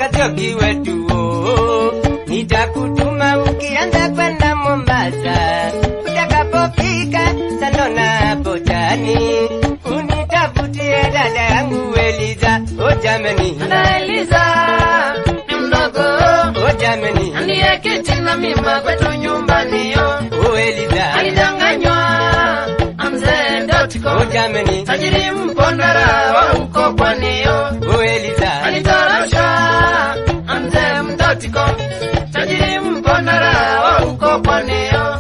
Joki wetu oh, nitakutuma ukianza kwenda Mombasa, utakapofika Sandona hapo Jani, unitafutie dada yangu Eliza. O jameni, Dada Eliza ni mdogo o jameni, ndiye kiti na mimba kwetu nyumbani yo o Eliza, alidanganywa na mzee Dotiko o jameni, tajiri mpondera wa huko pwani yo o Eliza, alitorosha na mzee Mdotiko tajiri mpondera wa huko pwani yo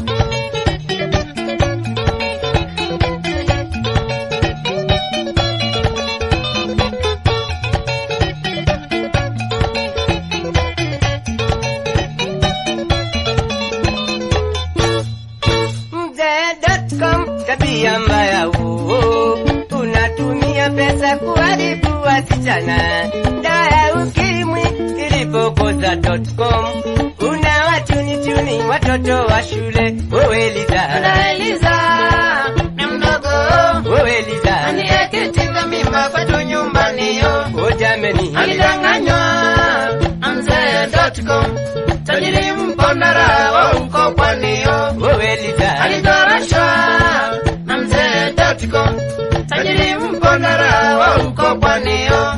mzee.com tabia mbaya uo, unatumia pesa kuharibu wasichana. Dawa ukimwi ilipokosa .com, una wachunichuni watoto wa shule. O Eliza, Dada Eliza ni mdogo o Eliza, ndiye kiti na mimba kwetu nyumbani yo o jameni, alidanganywa na mzee Dotcom, tajiri mpondera wa huko pwani yo. o Eliza, Alitoroshwa na mzee Dotcom, tajiri mpondera wa huko pwani yo.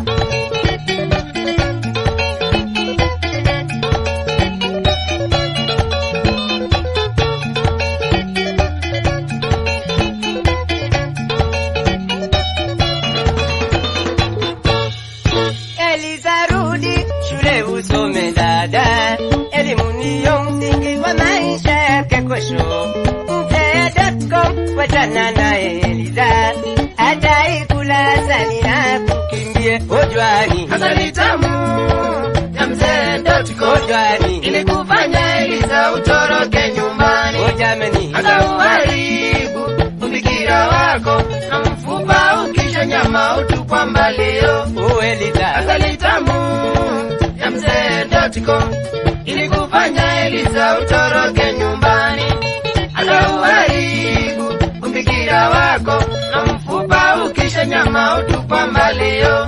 Eliza rudi shule usome dada, elimu ndiyo msingi wa maisha yake kesho. Mzee.com wachana naye Eliza, ataikula asali na kukimbie ojwani, Asali tamu ya mzee Dotcom ojwani, ilikufanya Eliza utoroke nyumbani. ojameni, hata uharibu ubikira wako na mfupa ukisha nyama utupwa mbalio. o Eliza, Asali tamu ya mzee Dotiko ilikufanya Eliza utoroke nyumbani. Hata uharibu ubikira wako na mfupa ukisha nyama utupwa mbalio.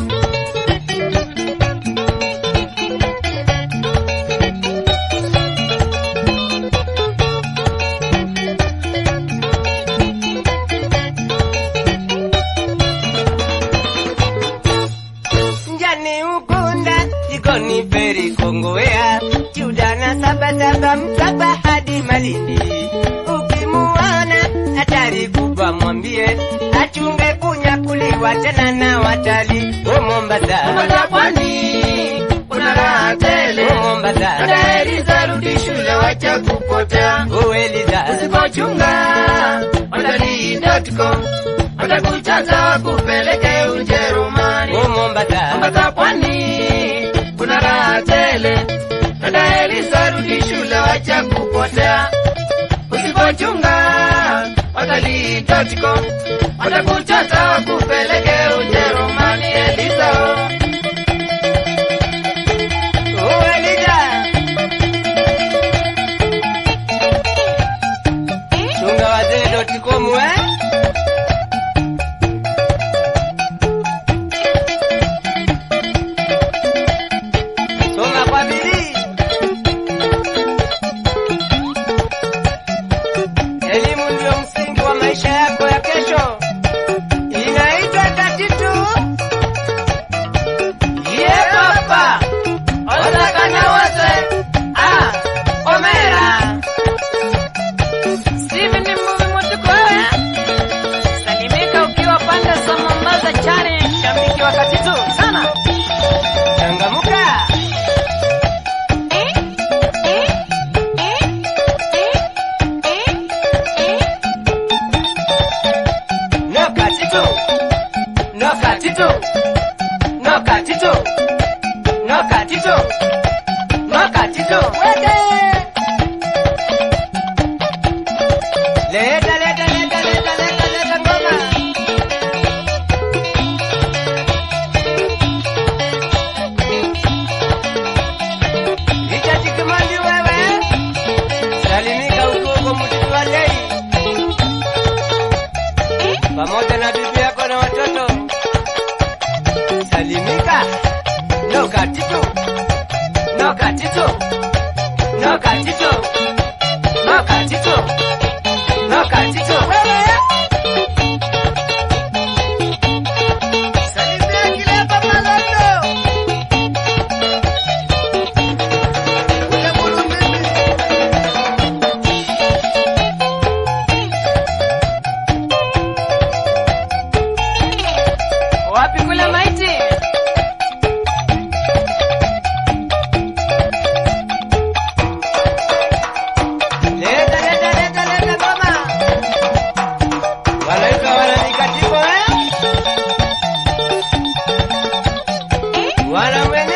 njani ukunda jikoni feri kongowea chudana sabasaba msaba hadi malindi ukimuona hatari kubwa mwambie achunge kunyakuliwa tena na watali o mombasa Mombasa pwani kuna raha tele. o mombasa Dada Eliza rudi shule wacha kupotea. o eliza Usipochunga watalii.com watakuchata wakupeleke Ujerumani. o mombasa Mombasa pwani kuna raha tele. Dada Eliza rudi shule wacha kupotea. Usipochunga watalii.com watakuchata wakupeleke Ujerumani. Eliza oh. o eliza chunga wazee dotikomu eh soma kwa bidii elimu ndio msingi wa maisha yako ya kesho inaitwa tatitu ye papa Ozakana wote ah, Omera Steven ni mbuvi mutukoe Salimika ukiwa pande za Mombasa chani Shabiki wakati tu sana changamuka no katitu no katitu no katitu no katitu no katitu wete leta leta leta leta leta leta ngoma Richard Kimandi wewe salimika huko huko msitu wa Lei pamoja na bibi yako na watoto salimika no katitu No katito. No katito. No katito. No katito. Wewe. Salimia kile hapa Malondo. Ule mulu mimi. Wapi kule maiti? Leta, leta, leta, leta mama. Wanaitwa wananikatipo eh? Wana mwenye